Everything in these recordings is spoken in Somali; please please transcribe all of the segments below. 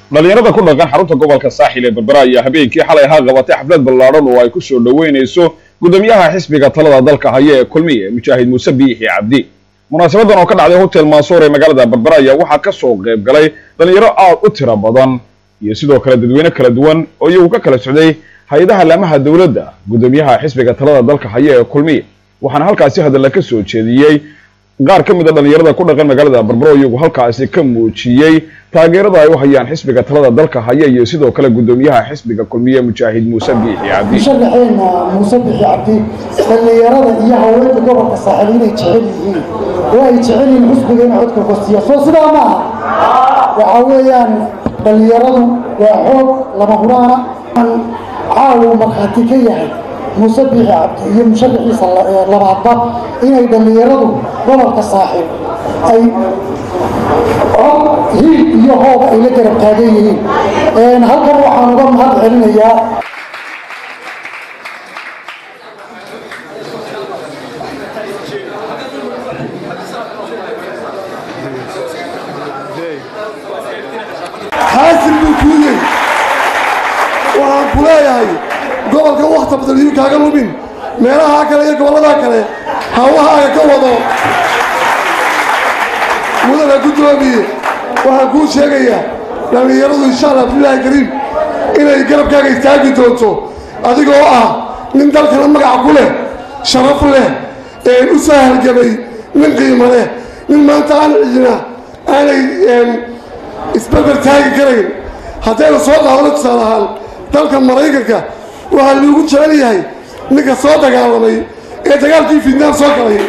dhalinyarada ku dhaqan xarunta gobolka saaxil ee berbera ayaa habeenkii xalay ahaa qabatay xaflad ballaadhan oo ay ku soo dhoweynayso gudoomiyaha xisbiga talada dalka haya ee kulmiye mujaahid muuse biixi cabdi munaasabadan oo ka dhacday hotel mansuur ee magaalada berbera ayaa waxaa ka soo qayb galay dhalinyaro aad u tiro badan iyo sidoo kale dadweyne kala duwan oo iyagu ka kala socday hay-adaha laamaha dowladda gudoomiyaha xisbiga talada dalka haya ee kulmiye waxaana halkaasi hadalla ka soo jeediyey qaar ka mid a dhalinyarada ku dhaqan magaalada berbero iyagu halkaasi ka muujiyey taageerada ay u hayaan xisbiga talada dalka haya iyo sidoo kale gudoomiyaha xisbiga kulmiye mujaahid muuse biixi cabdi musharaxeena muuse bixi cabdi dhallinyarada iyo haweenka gobolka saaxiil inay jecel yihiin oo ay jecel yihiin xisbiga in codka gostiya soo sidaa ma aha waxa weeyaan dhallinyaradu waa xoog lama huraana caawu markhaati ka yahay muuse biixi cabdi iyo musharaxiisa labaadba inay dhallinyaradu gobolka saaxiil ay cod hiil iyo hooba ay la garab taagan yihiin halkan waxaan uga mahad celinayaa xaasil buu kuuyey waxaan ku leeyahay gobolka wakta badan iyuu kaaga lumin meelahaa kale iyo gobolladaa kale hawahaaga ka wado mudana guddoomiye waxaan kuu sheegayaa dhallinyaradu insha allah bilaahi kariim inay garabkaaga istaagi doonto adigoo ah nin dalkana magaca ku leh sharaf leh een u soo halgamay nin qiimo leh nin maanta aan cidina aanay isberber taagi karayn haddaynu soo qaadano tusaale ahaan dalka maraykanka waxaa lagu jecel yahay ninka soo dagaalamay ee dagaalkii fiidnaan soo galay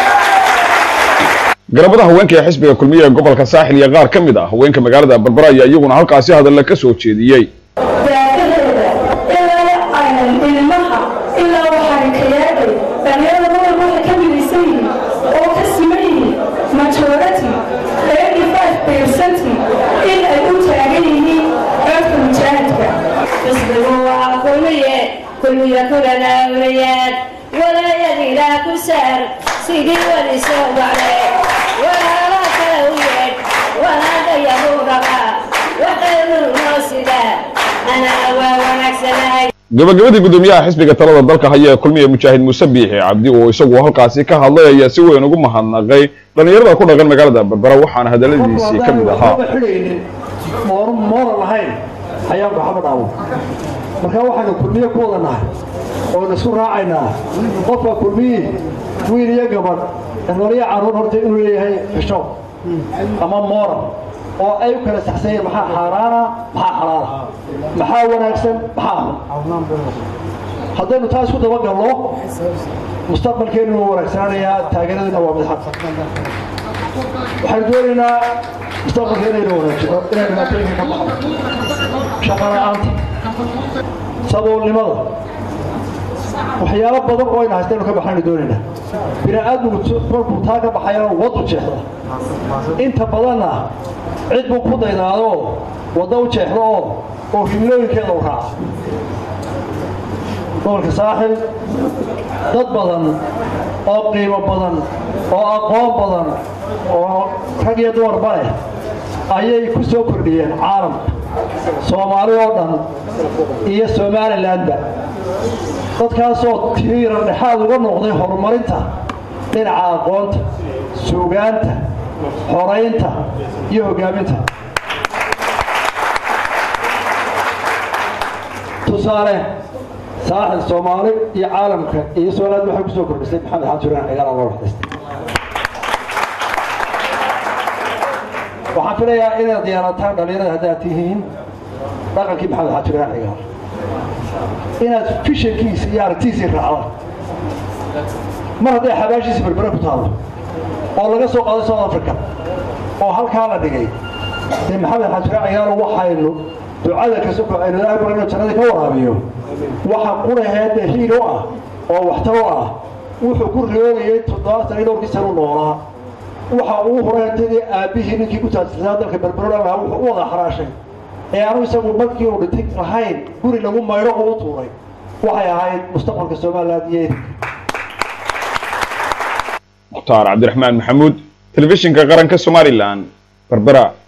garabada haweenka ee xisbiga kulmiye ee gobolka saaxil iyo qaar ka mid ah haweenka magaalada berbera ayaa iyaguna halkaasi hadalla ka soo jeediyey daakadeeda ilaa aynan ilmaha ilaa waxaan kayaagay dhalinyarada gobolka waxay ka midaysan yihiin oo ka siman yihiin majority eighty five percent in ay u taagan yihiin codka mujaahidka xisbigu waa kulmiye kulmiye kulana awliyaad walaayadina ku saar sidii wadi soo baxday walaala kale u yeedh walaadayahu rabaa waxaynu noo sidaa anaa waa wanaagsanahay gabagabadii gudoomiyaha xisbiga talada dalka haya ee kulmiye mujaahid muuse biixi cabdi oo isagu halkaasi ka hadlay ayaa si weyn ugu mahadnaqay dhalinyarada ku dhaqan magaalada berbera waxaana hadalladiisii ka mid ahaa xidhaynin moor mooran lahayn ayaan waxba dhaawo marka waxaanu kulmiye ku wada nahay oonu isku raacaynaa qofka kulmiyii wiil iyo gabadh dhallinyaro carruur horta inuu leeyahay xisho ama mooran oo ay u kala saxsanyeen maxaa xaaraana maxaa xalaala maxaa wanaagsan maxaa xun haddaynu taa isku dabagalno mustaqbalkeenu wuu wanaagsanaanayaa taageeradina waa midxad waxaynu doonaynaa mustaqbalkeena inuu wanaajino inaynu dhibaatooyinka ka baxno shaqo la-aanta saboolnimada waxyaalo badan oo ayna haystaynu ka baxaynu doonaynaa bini aadmigu markuu taa ka baxayana wadu jeexda inta badanna cid buu ku daydaadoo wadda u jeexda oo oo himilooyinkeeda u raaca gobolka saaxil dad badan oo qiimo badan oo aqoon badan oo rag iyo dumarba leh ayay ku soo kordhiyeen caalamka soomaali oo dhan iyo somalilandba dadkaasoo tiira dhexaad uga noqday horumarinta dhinaca aqoonta suugaanta xoraynta iyo hoggaaminta tusaale saaxil soomaali iyo caalamka iyo somaliland waxay ku soo kordhisay maxamed xaajuraan cigaal loo waxdaystay waxaan filayaa inaad diyaarataan dhalinyarada haddaad tihiin dhaqankii maxamed xaajuraan cigaal inaad fishankiisa iyo aragtiisii raacdaan mar hadday xabaashiisa berbere ku taalo oo laga soo qaaday south africa oo halkaa la dhigay dee maxamed xaajuraan cigaal waxaynu ducada kasoko aynu ilaahay barayno jannadii ka waraabiyo waxa quraheedda hiil u ah oo waxtar u ah wuxuu ku reebayay toddobaatan iyo dhowrkii sanu noolaa waxa uu horeentadii aabbihii ninkii ku taajirsanaa dalka berberola lahaa wuxuu u wada xaraashay ee anu isagu markii uu dhintay lahayn guri lagu maydho uu tuuray waxay ahayd mustaqbalka somaliland iyo mukhtaar cabdiraxmaan maxamuud telefishinka qaranka somalilan berbera